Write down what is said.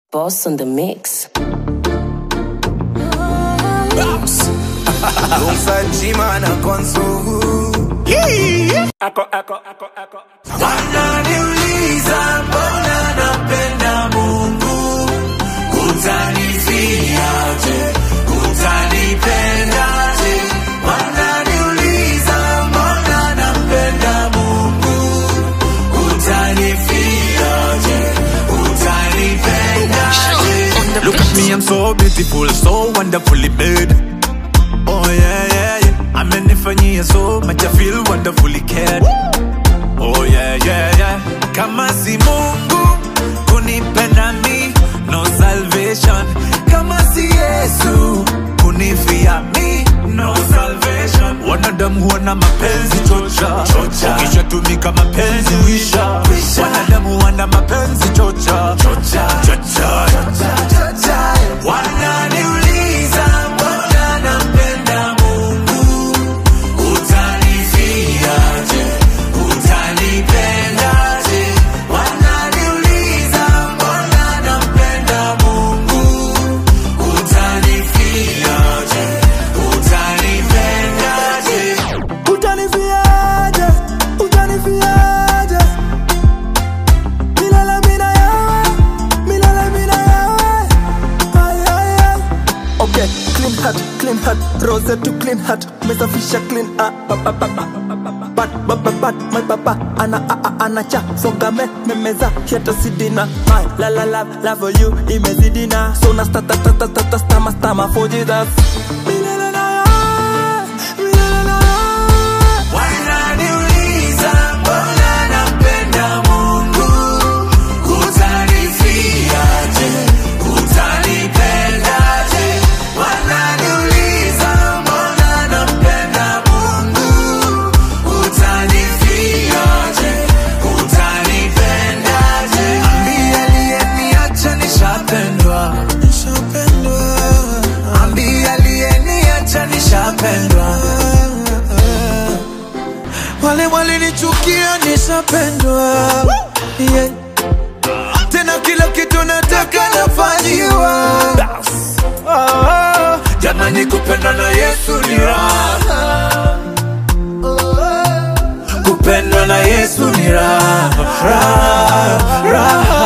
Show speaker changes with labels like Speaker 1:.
Speaker 1: Boss on the mix.
Speaker 2: Alongside G-Man and Konso.
Speaker 3: Ako, ako, ako, ako.
Speaker 2: Wananiuliza mbona napenda Mungu, utanifiaje, utanipendaje? Wananiuliza mbona napenda Mungu, utanifiaje, utanipendaje?
Speaker 4: Look at me, I'm so beautiful, so wonderfully made. Oh yeah, yeah, yeah. Amenifanyia so much, I feel wonderfully cared. Oh yeah, yeah, yeah. Kama si Mungu kunipenda mi, no salvation. Kama si Yesu kunifia mi, no salvation. Wanadamu wana mapenzi chocha, chocha. Ukishatumika mapenzi wisha, wisha. Wanadamu wana mapenzi chocha, chocha, chocha, chocha.
Speaker 2: Wananiuliza mbona napenda Mungu, utanifiaje, utanipendaje? Wananiuliza mbona napenda Mungu, utanifiaje, utanipendaje?
Speaker 5: Utanifiaje, utanifiaje Milele mina yawe, milele mina yawe Ay, ay, ay. Okay, clean heart, clean heart, rose to clean heart, mesafisha clean ah, ba, ba, ba, ba, Bad, ba, ba, bad, my papa, ana, a, a, ana cha, songa me, memeza, hata sidina, my, la, la, la, love for you, imezidina, so na sta, ta, ta, ta, ta, ta, stama, stama, for Jesus. Milele na yawe, milele na yawe
Speaker 2: Wananiuliza mbona napenda Mungu, utanifiaje, utanipendaje? Wananiuliza mbona napenda Mungu, utanifiaje, utanipendaje? Ambie aliyeniacha nishapendwa, ambie aliyeniacha nishapendwa
Speaker 5: wale walinichukia nishapendwa yeah. tena kila kitu nataka nafanyiwa
Speaker 2: Oh, jamani kupendwa na Yesu ni raha kupendwa na Yesu ni raha raha raha